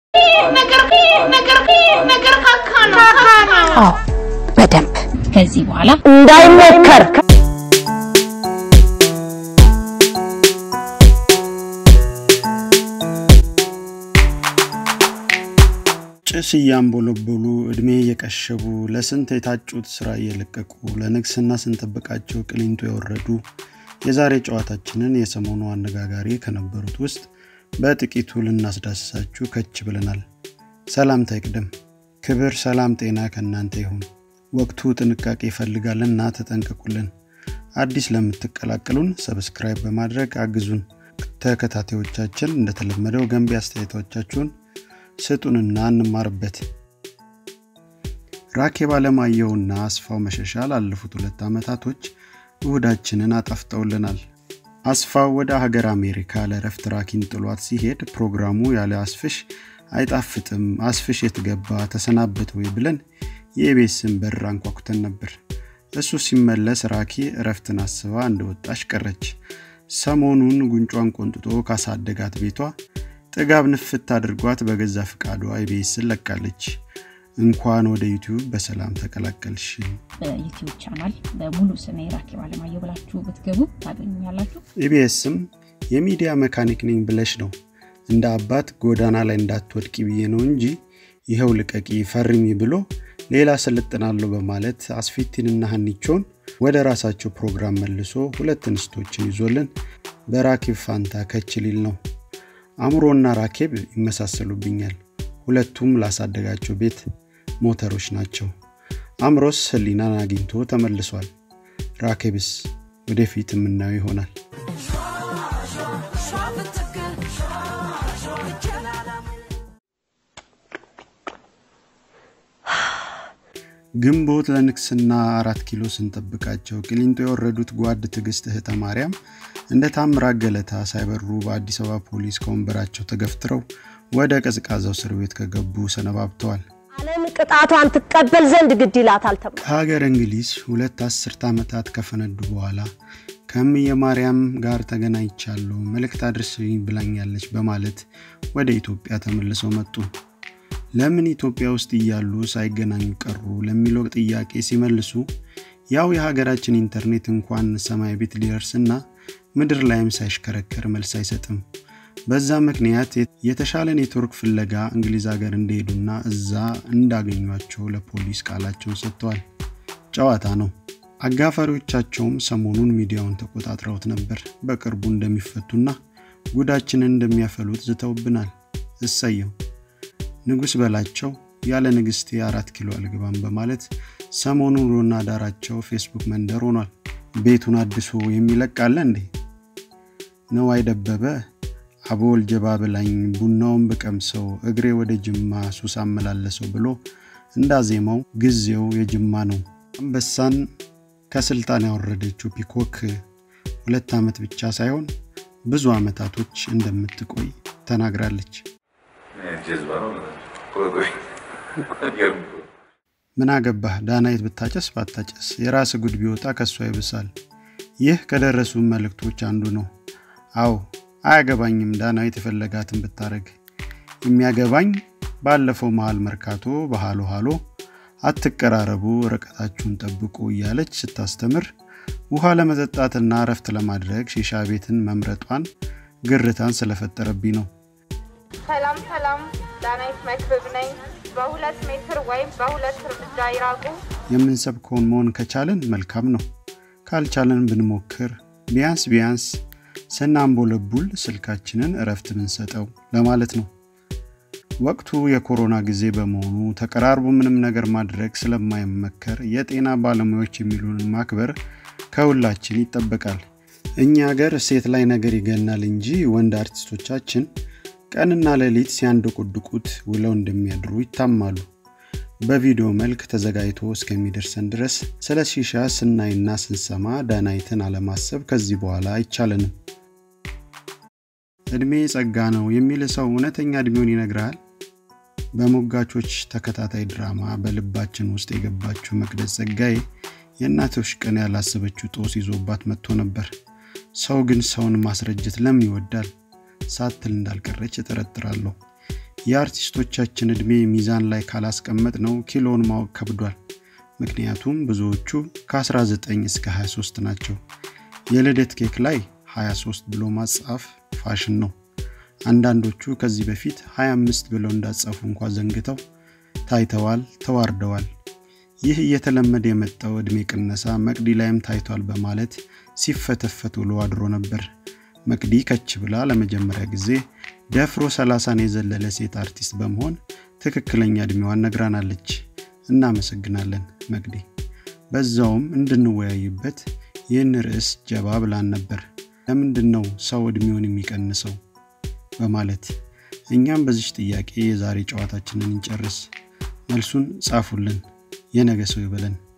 አዎ በደንብ ከዚህ በኋላ እንዳይሞከር ጭስ እያንቦለቦሉ ዕድሜ እየቀሸቡ ለስንት የታጩት ሥራ እየለቀቁ ለንግስና ስንጠብቃቸው ቅሊንቶ የወረዱ የዛሬ ጨዋታችንን የሰሞኑ አነጋጋሪ ከነበሩት ውስጥ በጥቂቱ ልናስዳስሳችሁ ከች ብለናል። ሰላምታ ይቅደም። ክብር፣ ሰላም፣ ጤና ከእናንተ ይሁን። ወቅቱ ጥንቃቄ ይፈልጋልና ተጠንቀቁልን። አዲስ ለምትቀላቀሉን ሰብስክራይብ በማድረግ አግዙን። ተከታታዮቻችን እንደተለመደው ገንቢ አስተያየቶቻችሁን ስጡንና እንማርበት። ራኬብ አለማየሁና አስፋው መሸሻ ላለፉት ሁለት ዓመታቶች እሁዳችንን አጣፍጠውልናል። አስፋው ወደ ሀገር አሜሪካ ለረፍት ራኪን ጥሏት ሲሄድ ፕሮግራሙ ያለ አስፍሽ አይጣፍጥም፣ አስፍሽ የትገባ ተሰናበት ወይ ብለን የቤስን በር አንኳኩተን ነበር። እሱ ሲመለስ ራኪ እረፍትን አስባ እንደወጣች ቀረች። ሰሞኑን ጉንጯን ቆንጥጦ ካሳደጋት ቤቷ ጥጋብ ንፍት አድርጓት በገዛ ፍቃዷ ኢቢኤስን ለቃለች። እንኳን ወደ ዩቲዩብ በሰላም ተቀላቀልሽ። በዩቲዩብ ቻናል በሙሉ ስሜ ራኬብ አለማየሁ ብላችሁ ብትገቡ ታገኙኛላችሁ። ኢቢኤስም የሚዲያ መካኒክ ነኝ ብለሽ ነው እንደ አባት ጎዳና ላይ እንዳትወድቂ ብዬ ነው እንጂ ይኸው ልቀቂ ፈርሚ ብሎ ሌላ ስልጥናለሁ በማለት አስፊቲንና ሀኒቾን ወደ ራሳቸው ፕሮግራም መልሶ ሁለት እንስቶችን ይዞልን በራኬብ ፋንታ ከችሊል ነው። አእምሮና ራኬብ ይመሳሰሉብኛል። ሁለቱም ላሳደጋቸው ቤት ሞተሮች ናቸው። አእምሮስ ህሊናን አግኝቶ ተመልሷል። ራኬብስ ወደፊት የምናየው ይሆናል። ግንቦት ለንግስና አራት ኪሎ ስንጠብቃቸው ቅሊንጦ የወረዱት ጓድ ትዕግስት እህተ ማርያም እንደ ታምራት ገለታ ሳይበሩ በአዲስ አበባ ፖሊስ ከወንበራቸው ተገፍትረው ወደ ቀዝቃዛው እስር ቤት ከገቡ ሰነባብተዋል። ዓለም ቅጣቷን ትቀበል ዘንድ ግድ ይላታል ተብሎ ከሀገር እንግሊዝ ሁለት አስርት ዓመታት ከፈነዱ በኋላ ከእምየ ማርያም ጋር ተገናኝቻለሁ፣ መልእክት አድርስኝ ብላኛለች በማለት ወደ ኢትዮጵያ ተመልሰው መጡ። ለምን ኢትዮጵያ ውስጥ እያሉ ሳይገናኙ ቀሩ ለሚለው ጥያቄ ሲመልሱ ያው የሀገራችን ኢንተርኔት እንኳን ሰማይ ቤት ሊደርስና ምድር ላይም ሳይሽከረከር መልስ አይሰጥም። በዛ ምክንያት የተሻለ ኔትወርክ ፍለጋ እንግሊዝ ሀገር እንደሄዱና እዛ እንዳገኟቸው ለፖሊስ ቃላቸውን ሰጥተዋል። ጨዋታ ነው። አጋፋሪዎቻቸውም ሰሞኑን ሚዲያውን ተቆጣጥረውት ነበር። በቅርቡ እንደሚፈቱና ጉዳችንን እንደሚያፈሉት ዝተውብናል። እሰየው። ንጉሥ በላቸው ያለ ንግሥቴ አራት ኪሎ አልገባም በማለት ሰሞኑን ሮና ዳራቸው ፌስቡክ መንደር ሆኗል። ቤቱን አድሶ የሚለቃለ እንዴ? ነዋይ ደበበ አቦል ጀባ ብላኝ ቡናውን ብቀምሰው እግሬ ወደ ጅማ ሱስ አመላለሰው ብሎ እንዳዜመው ጊዜው የጅማ ነው። አንበሳን ከስልጣን ያወረደችው ፒኮክ ሁለት ዓመት ብቻ ሳይሆን ብዙ ዓመታቶች እንደምትቆይ ተናግራለች። ምን አገባህ ዳናይት ብታጨስ ባታጨስ የራስ ጉድ ቢወጣ ከሷ ይብሳል። ይህ ከደረሱ መልእክቶች አንዱ ነው። አዎ አያገባኝም ዳናይት የፈለጋትን ብታረግ። የሚያገባኝ ባለፈው መሃል መርካቶ በሃሎ ሃሎ አትቀራረቡ፣ ርቀታችሁን ጠብቁ እያለች ስታስተምር ውሃ ለመጠጣትና እረፍት ለማድረግ ሺሻ ቤትን መምረጧን ግርታን ስለፈጠረብኝ ነው። ሰላም ሰላም፣ ዳናይት መክብብ ነኝ። በሁለት ሜትር ወይም በሁለት እርምጃ ይራቁ። የምንሰብከውን መሆን ከቻልን መልካም ነው። ካልቻለን ብንሞክር ቢያንስ ቢያንስ ስናንቦለቡል ስልካችንን እረፍት ብንሰጠው ለማለት ነው። ወቅቱ የኮሮና ጊዜ በመሆኑ ተቀራርቦ ምንም ነገር ማድረግ ስለማይመከር የጤና ባለሙያዎች የሚሉንን ማክበር ከሁላችን ይጠበቃል። እኛ ሀገር ሴት ላይ ነገር ይገናል እንጂ ወንድ አርቲስቶቻችን ቀንና ሌሊት ሲያንደቆድቁት ውለው እንደሚያድሩ ይታማሉ። በቪዲዮ መልክ ተዘጋጅቶ እስከሚደርሰን ድረስ ስለ ሺሻ ስናይና ስንሰማ ዳናይትን አለማሰብ ከዚህ በኋላ አይቻለንም። እድሜ ጸጋ ነው የሚል ሰው እውነተኛ እድሜውን ይነግርሃል። በሞጋቾች ተከታታይ ድራማ በልባችን ውስጥ የገባችው መቅደስ ጸጋዬ የእናቶች ቀን ያላሰበችው ጦስ ይዞባት መጥቶ ነበር። ሰው ግን ሰውን ማስረጀት ለምን ይወዳል ሳትል እንዳልቀረች እጠረጥራለሁ። የአርቲስቶቻችን ዕድሜ ሚዛን ላይ ካላስቀመጥ ነው ኪሎን ማወቅ ከብዷል። ምክንያቱም ብዙዎቹ ከ19 እስከ 23 ናቸው። የልደት ኬክ ላይ 23 ብሎ ማጻፍ ፋሽን ነው። አንዳንዶቹ ከዚህ በፊት 25 ብለው እንዳጻፉ እንኳ ዘንግተው ታይተዋል፣ ተዋርደዋል። ይህ እየተለመደ የመጣው ዕድሜ ቅነሳ መቅዲ ላይም ታይቷል በማለት ሲፈተፈት ውሎ አድሮ ነበር። መቅዲ ከች ብላ ለመጀመሪያ ጊዜ ደፍሮ ሰላሳን የዘለለ ሴት አርቲስት በመሆን ትክክለኛ ዕድሜዋን ነግራናለች። እናመሰግናለን መቅዲ። በዛውም እንድንወያይበት ይህን ርዕስ ጀባ ብላን ነበር። ለምንድን ነው ሰው ዕድሜውን የሚቀንሰው በማለት እኛም በዚች ጥያቄ የዛሬ ጨዋታችንን እንጨርስ። መልሱን ጻፉልን። የነገ ሰው ይበለን።